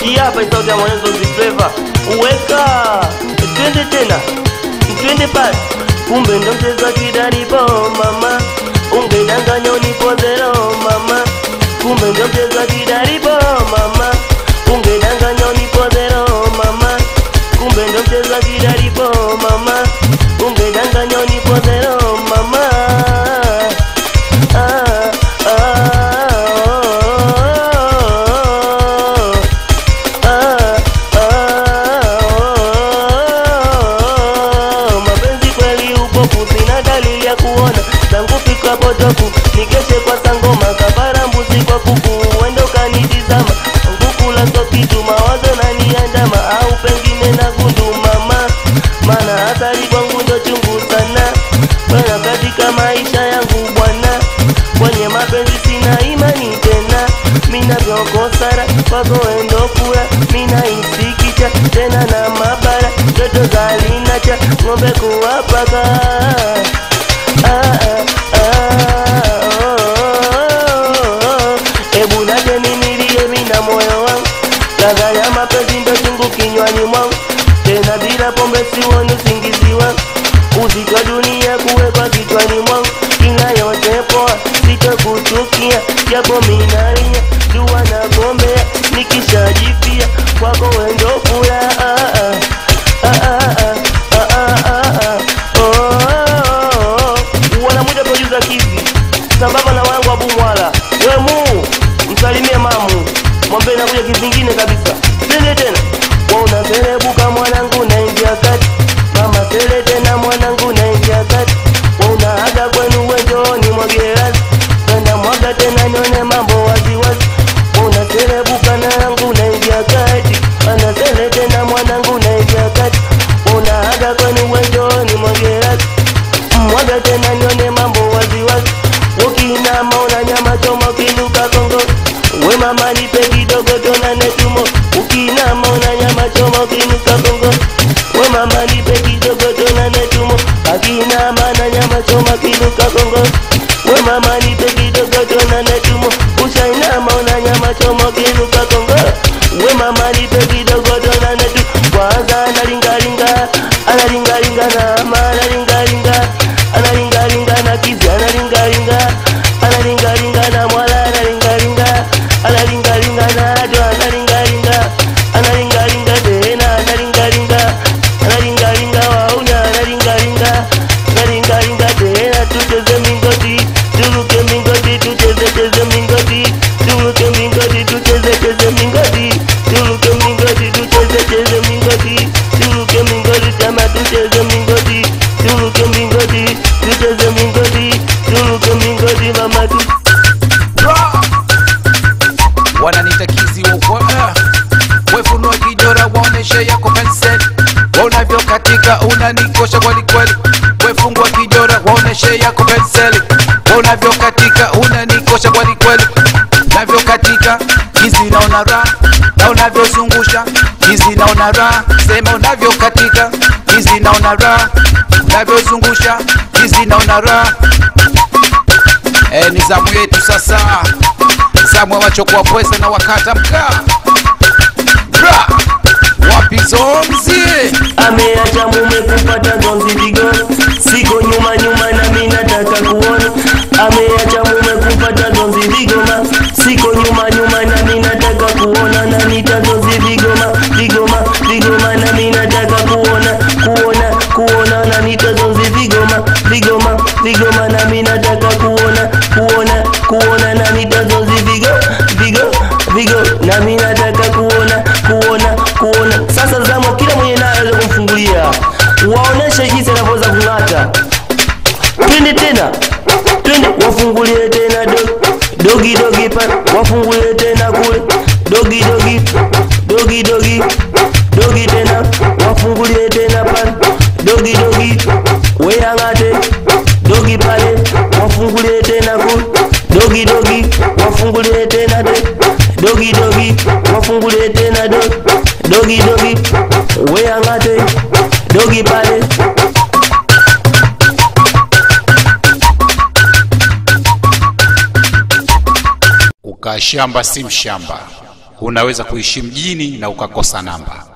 hii hapa ni sauti ya mwanezo zifleva uweka twende tena twende pale kumbe ndo mchezo kidaripo mama ungedanganya unipozero mama kumbe ndo mchezo kidaripo mama ungedanganya unipozero mama kumbe ndo mchezo kidaripo mama ungedanganya unipozero mama ah, ah, ah, mapenzi kweli upofu, sina dalili ya kuona tangu fika potofu, nikeshe kwa sangoma kafara mbuzi kwa kuku, uende ukanitizama ngukula so kitu mawazo naniandama, au pengine na gundu mama, maana athari kwangu ndo chungu sana bwana katika maisha yangu bwana, kwenye mapenzi sina imani tena, mina vyokosara kwako endo kura, mina isikicha tena na mabara joto zalinacha ng'ombe kuwapaka ah, ah, ah, oh. Ebu naje nimilie mina moyo wangu, ladha ya mapenzi ndo chungu kinywani mwangu, tena bila pombe siwoni usingizi wangu uzito dunia kuwekwa kichwani mwangu, ila yote poa, sitokuchukia japo minalia dua na gombea, nikishajipia kwako wendo fula ah, ah, ah, ah, ah, ah, ah, ah, oh, oh, oh. wanamwita producer Kizi sambamba na wangu Abu Mwala, we mu msalimie mamu, mwambie nakuja kivingine kabisa, tende tena wa unaserebuka mwanangu, naingia kati mama tele tena mwanangu, naingia kati wa unaaga kwenu wenjoni mwagerazi tena mwaga tena nione mambo waziwazi unaserebuka na yangu naingia kati anasele tena mwanangu naingia kati unaaga kwenu wenjoni mwagerazi mwaga tena nione mambo waziwazi ukinama una nyama choma ukinuka kongo we mama nipe kidogo tonane tumo ukinama una nyama choma ukinuka kongo we mama nipe kidogo tonane tumo akinama na nyama choma kinuka kongo we mama nipe kidogo tonane tumo ushainama una nyama choma ukinuka kongo we mama nipe kidogo tonane tu kwanza analingalinga analingalinga na ama analingalinga analingalinga na kizi analingalinga analingalinga na mwala analingalinga analingalinga na ado analingalinga analingalinga tena analingalinga analingalinga waunya analingalinga analingalinga tena tucheze mingoti turuke mingoti tucheze cheze mingoti turuke mingoti tucheze cheze mingoti turuke mingoti tucheze cheze mingoti turuke mingoti chama tucheze mingoti turuke mingoti tucheze mingoti turuke mingoti mama tu wananita kizi wokoa wefunua kijora waoneshe yako pensel unavyokatika unanikosha kwelikweli wefungua kijora waoneshe yako penseli unavyokatika unanikosha kwelikweli navyokatika kizi naona raha na unavyozungusha kizi naona raha sema unavyokatika kizi naona raha unavyozungusha kizi naona raha e, ni zamu yetu sasa zamu ya wachokoa pweza na wakata mkaa Bra! wapi zomzi ameacha mume kupata zonzi vigo siko nyuma nyuma nami nataka kuona ameacha mume kupata zonzi vigoma siko nyuma nyuma nami nataka kuona na nitazonzi vigoma vigoma vigoma nami nataka kuona kuona kuona na nitazonzi vigoma vigoma vigoma nami nataka kuona kuona kuona na nitazonzi vigo vigo vigo nami nataka kuona kuona kuona sasa zamu kila mwenye naye aweze kumfungulia waoneshe jinsi anavyoweza kung'ata twende tena twende wafungulie tena do, dogi dogi pa wafungulie tena kule dogi dogi dogi dogi dogi tena wafungulie tena pale dogi dogi weang'ate dogi pale wafungulie tena kule dogi dogi wafungulie tena de dogi dogi wafungulie tena do dogi dogi weang'ate dogi pale kukaa shamba si mshamba unaweza kuishi mjini na ukakosa namba